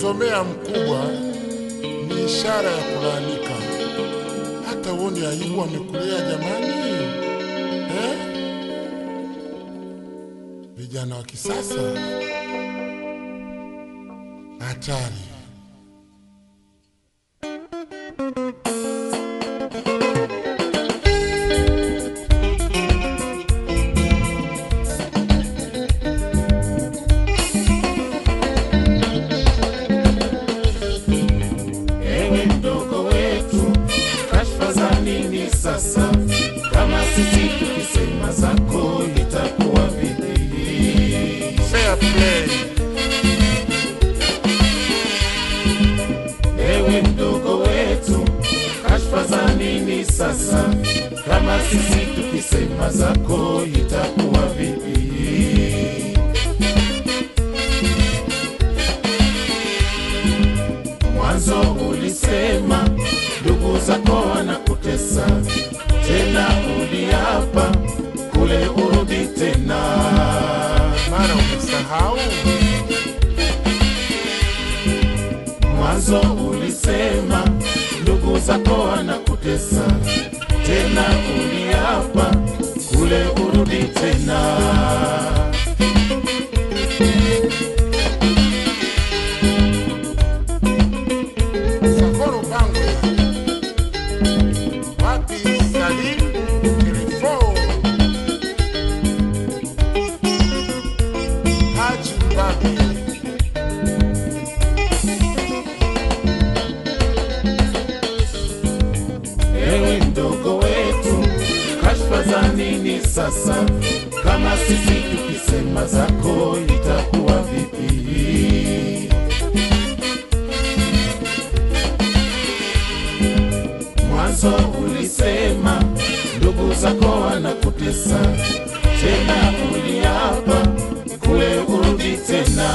kumzomea mkubwa ni ishara ya kulaanika. Hata uone aibu amekulea jamani, eh? Vijana wa kisasa hatari. Ewe mdogo wetu, kashfa za nini sasa? Kama sisi tukisema zako itakuwa vipi? Fair play. Ewe mdogo wetu, kashfa za nini sasa? Kama sisi tukisema zako itakuwa vipi? Mwanzo ulisema ndugu zako wanakutesa, tena uliapa kule urudi tena. Mara umesahau Mwanzo ulisema ndugu zako wanakutesa, tena uliapa kule urudi tena. Sakoro Bangwe, wapi Salim Telefo, Haji Mbabi, Ewe mdogo wetu, kashfa za nini sasa? Kama sisi tukisema zako itakuwa vipi? Mwanzo ulisema ndugu zako wanakutesa, tena uliapa kule urudi tena.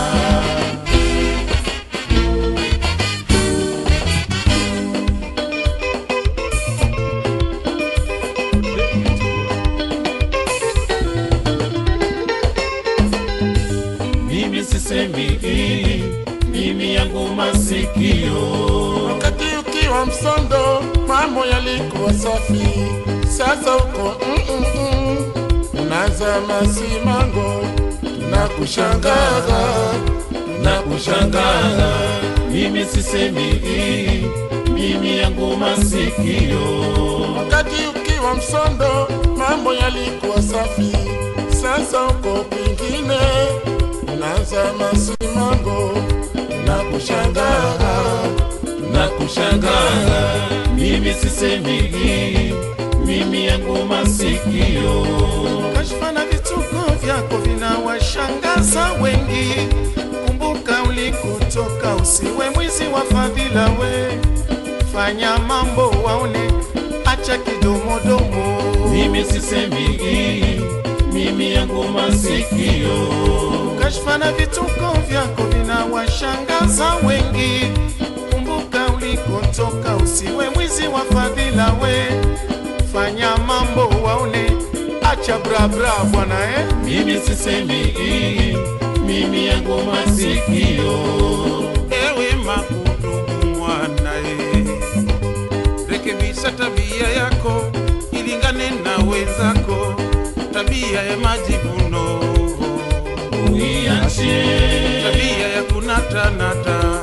Mimi sisemi hii, mimi yangu masikio wakati ukiwa msondo mambo yalikuwa safi, sasa uko mm -mm -mm. unaanza masimango, tunakushangaa na kushangaza. Mimi sisemi hii, mimi yangu masikio. wakati ukiwa msondo mambo yalikuwa safi, sasa uko kwingine, unaanza masimango, tunakushangaa na kushangaza. Mimi sisemi hii, mimi yangu masikio. Kashfa na vituko vyako vinawashangaza wengi. Kumbuka ulikotoka, usiwe mwizi wa fadhila. We fanya mambo waone, acha kidomodomo. Mimi sisemi hii, mimi yangu masikio. Kashfa na vituko vyako vinawashangaza wengi. Kumbuka ulikotoka, usiwe mwizi wa fadhila. We fanya mambo waone, acha brabra bwana eh. Mimi sisemi hii, mimi yangu masikio. Ewe makudumu mwanae, rekebisha tabia yako ilingane na wenzako, tabia ya majivuno, Uiache, tabia ya kunatanata.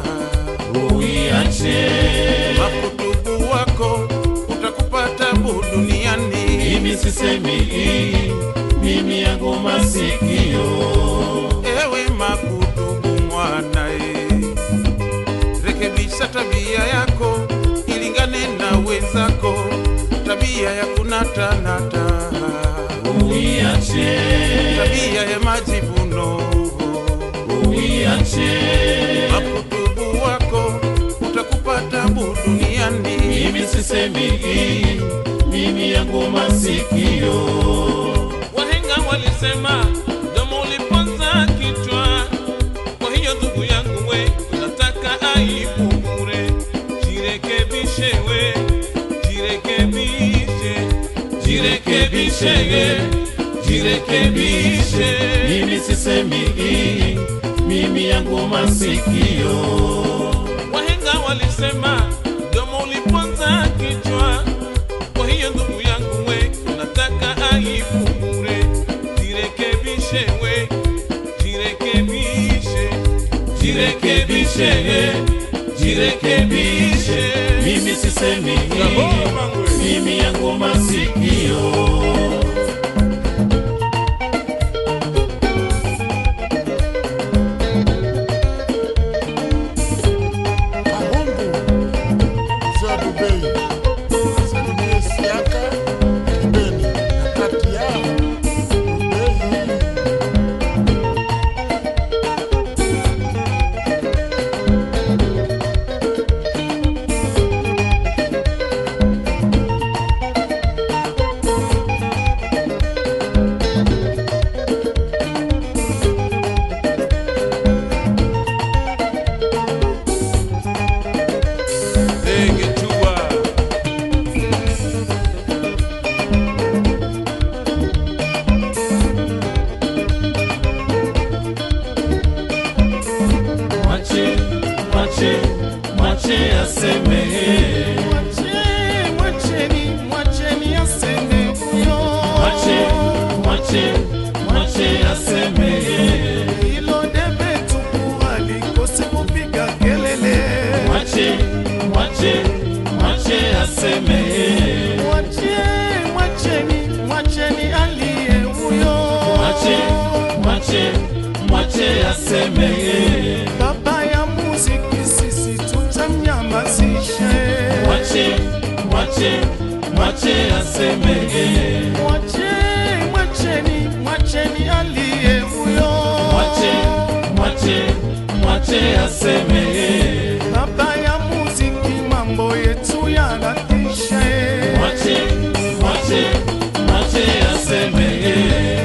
uiache. Makutubu wako utakupa tabu duniani. Mimi sisemi hii, mimi yangu masikio. Ewe makudumu mwanae, rekebisha tabia yako ilingane na wenzako, tabia ya kunatanata, Uiache, tabia ya majivuno. uiache. Makutubu wako utakupa tabu duniani. Mimi sisemi hii, mimi yangu masikio. Wahenga walisema domo uliponza kichwa. Kwa hiyo ndugu yangu we, unataka aibu bure, jirekebishe we, jirekebishe, Jirekebishe, jirekebishe. Mimi sisemi hii, mimi yangu masikio wahenga walisema mdomo uliponza kichwa. Kwa hiyo ndugu yangu we, nataka aibu bure, jirekebishe we, jirekebishe, jirekebishe jirekebishe mimi sisemi Bravo, Mangwe. mimi yangu masikio Kahumbu mzee wa Dubai salimie Siaka Kibeni na kati yao Dubai Ndege tua. mwache mwache mwache asemehe Mwache, mwacheni, mwacheni aseme huyo. mwache mwache mwache asemehe Hilo debe tupu halikosi kupiga kelele. mwache mwache mwache asemehe Mwache, mwacheni, mwacheni aliye huyo. mwache mwache mwache asemehe Baba ya muziki sisi tutamnyamazisha. mwache mwache mwache asemehe Mwache, mwacheni, mwacheni aliye huyo. mwache mwache mwache asemehe Baba ya muziki mambo yetu yanatisha. mwache mwache mwache asemehe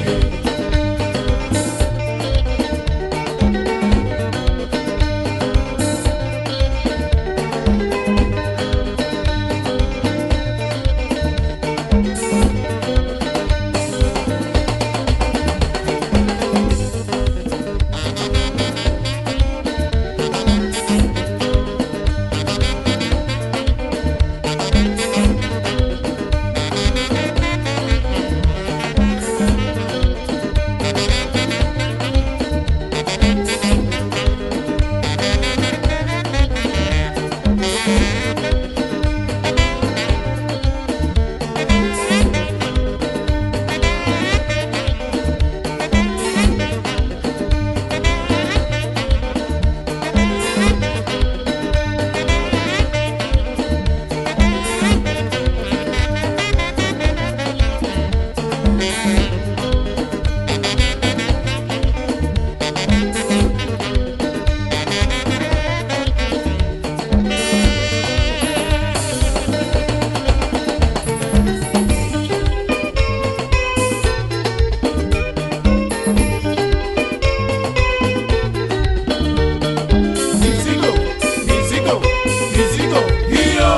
mizigo mizigo mizigo hiyo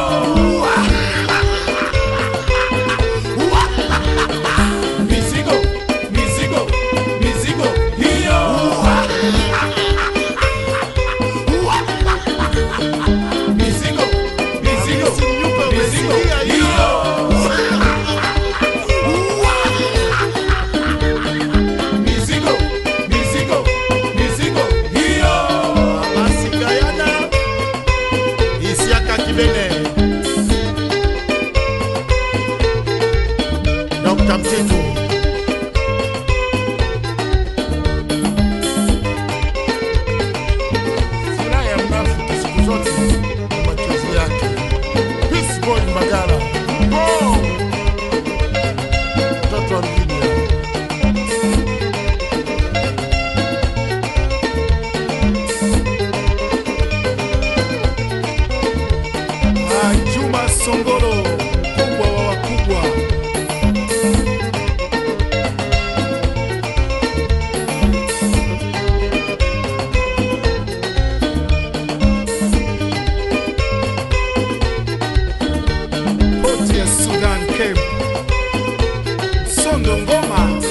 mizigo mizigo mizigo hiyo mizigo mizigo mizigo hiyo mizigo mizigo mizigo hiyo Masikayana Isiaka Kibene Dr. Mtitu Furaha ya mnafiki siku zote ni machozi yake Peace Boy Mbagala Go! Mtoto wa mjini hapa. Ah, Juma Songolo, mkubwa wa wakubwa. Poti ya Sudan Cape. Sondo Ngoma.